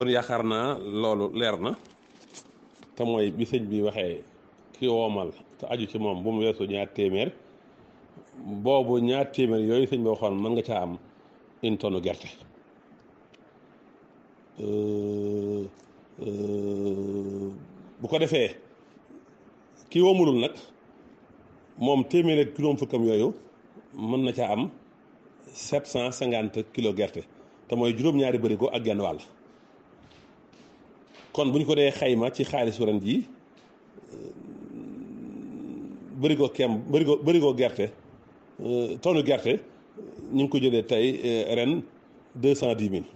kon yaakaar naa loolu leer na te mooy bi sëñ bi waxee ki woomal te aju ci moom bu mu weesu ñaar téeméer boobu ñaar téeméer yooyu sëñ bi waxoon mën nga caa am une tonne gerte bu ko defee ki woomulul nag moom téeméer ak juróom fukkam yooyu mën na caa am sept cent cinquante kilo gerte te mooy juróom-ñaari bërigo ak genn wàll kon bu ñu ko dee xayma ci xaalisu ren jii bërigo kem bërigo bërigo gerte tonne gerte ñu ngi ko jëlee tey ren deux cent dix mille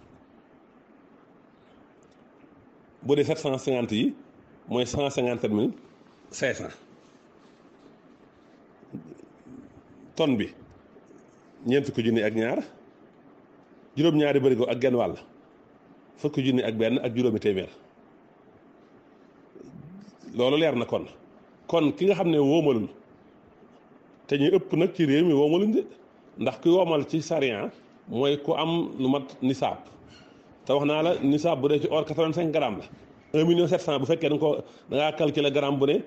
bu dee sept cent cinquante yi mooy cent cinquante mille cinq cent tonne bi ñeent fukki junni ak ñaar juróom-ñaari bërigo ak genn wàll fukki junni ak benn ak juróomi téeméer loolu leer na kon kon ki nga xam ne woomalul te ñu ëpp nag ci réew mi woomaluñ de ndax ki woomal ci sariya mooy ku am lu mat nisaab te wax naa la nisaab bu dee ci or 85 grammes la 1 million 700 bu fekkee da nga ko da ngaa calculer gramme bu ne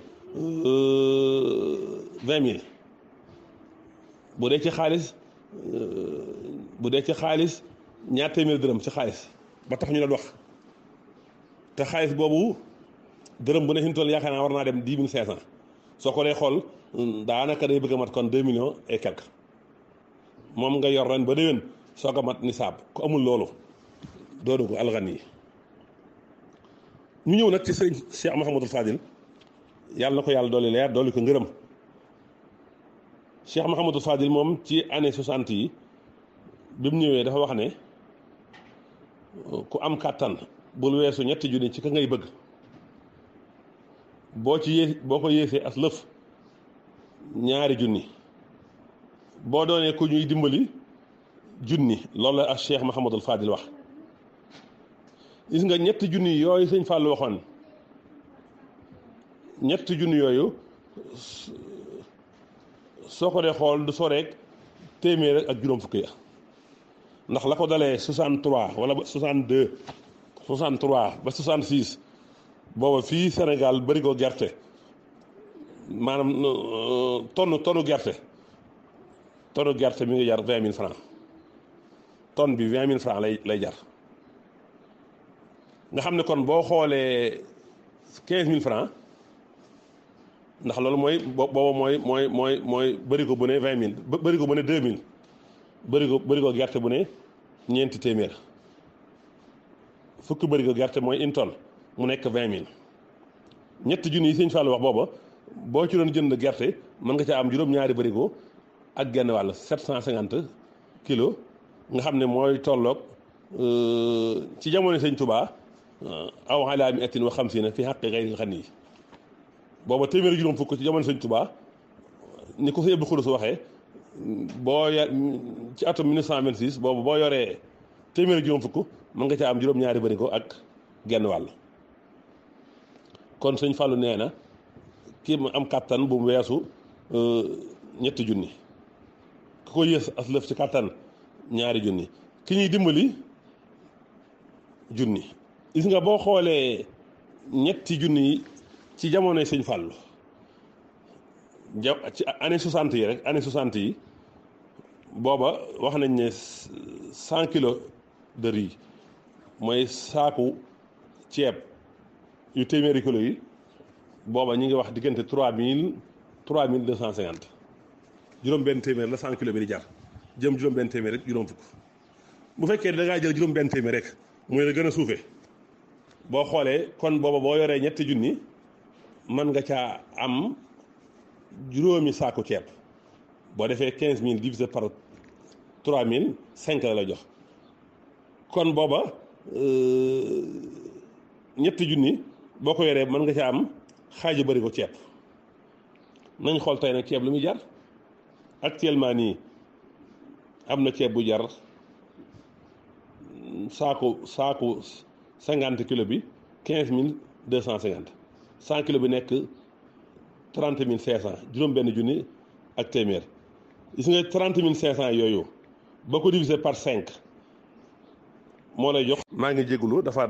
20 mille bu dee ci xaalis bu dee ci xaalis ñaar téeméer dërëm ci xaalis ba tax ñu la wax te xaalis boobu dërëm bu ne fi mu toll yaakaar naa war naa dem dix mille cinq cent soo ko dee xool daanaka day bëgg a mat kon deux millions et quelque moom nga yor ren ba déwén soo ko mat nisaab ku amul loolu doonu ko alxan yi ñu ñëw nag ci sëriñ Cheikh Mouhamadul Fadil yàlla na ko yàlla dooli leer dooli ko ngërëm Cheikh Mouhamadul Fadil moom ci année soixante yi bi mu ñëwee dafa wax ne ku am kàttan bul weesu ñetti junni ci ka ngay bëgg boo ci yées boo ko yéesee as lëf ñaari junni boo doonee ku ñuy dimbali junni loolu la ak Cheikh Mouhamadul Fadil wax gis nga ñetti junni yooyu sëñ Fallou waxoon ñetti junni yooyu soo ko dee xool du soreek téeméer ak juróom fukki ya ndax la ko dalee 63 wala ba 62 63 ba 66 booba fii Sénégal bëri ko gerte maanaam tonne tonne gerte tonne gerte mi ngi jar 20 000 francs tonne bi 20 000 francs lay lay jar nga xam ne kon boo xoolee 15 000 francs ndax loolu mooy booba mooy mooy mooy mooy bëri ko bu ne 20 000 bëri ko bu ne 2 000 bëri ko bëri ko gerte bu ne ñeenti téeméer fukki bëri ko gerte mooy une tonne mu nekk vingt mille ñetti junni yi sëñ Fallou wax booba boo ci doon jënd gerte mën nga caa am juróom-ñaari bërigo ak genn wàll sept cent cinquante kilos nga xam ne mooy tolloog ci jamono sëñ Touba aw alaa mi ettin wa xam si na fi xaqi xëy xan yi booba téeméeri juróom fukk ci jamono sëñ Touba ni ko sëñ Abdou Khoudous waxee boo ya ci atum 1926 boobu boo yoree téeméeri juróom fukk mën nga caa am juróom-ñaari bërigo ak genn wàll kon sëñ Fallou nee na kii mu am kàttan bu mu weesu ñetti junni ku ko yées as lëf ci kàttan ñaari junni ki ñuy dimbali junni gis nga boo xoolee ñetti junni ci jamonoy sëñ Fallou ja ci année soixante yi rek année soixante yi booba wax nañ ne cent kilos de riz mooy saaku ceeb yu téeméeri kilos yi booba ñu ngi wax diggante trois mille trois mille deux cent cinquante juróom-benn téeméer la cent kilos bi di jar jëm juróom-benn téeméer rek juróom fukk bu fekkee da ngaa jël juróom-benn téeméer rek mooy la gën a suufee boo xoolee kon booba boo yoree ñetti junni mën nga caa am juróomi saaku ceeb boo defee quinze mille divisé par trois mille cinq la la jox kon booba ñetti junni boo ko yoree mën nga ca am xaaju bëri ko ceeb nañ xool tey nag ceeb lu muy jar actuellement nii am na ceeb bu jar saaku saaku cinquante kilo bi quinze mille deux cent cinquante cent kilo bi nekk trente mille cinq cent juróom benn junni ak téeméer gis nga trente mille cinq cent yooyu boo ko divisé par cinq moo lay jox maa ngi jégalu dafa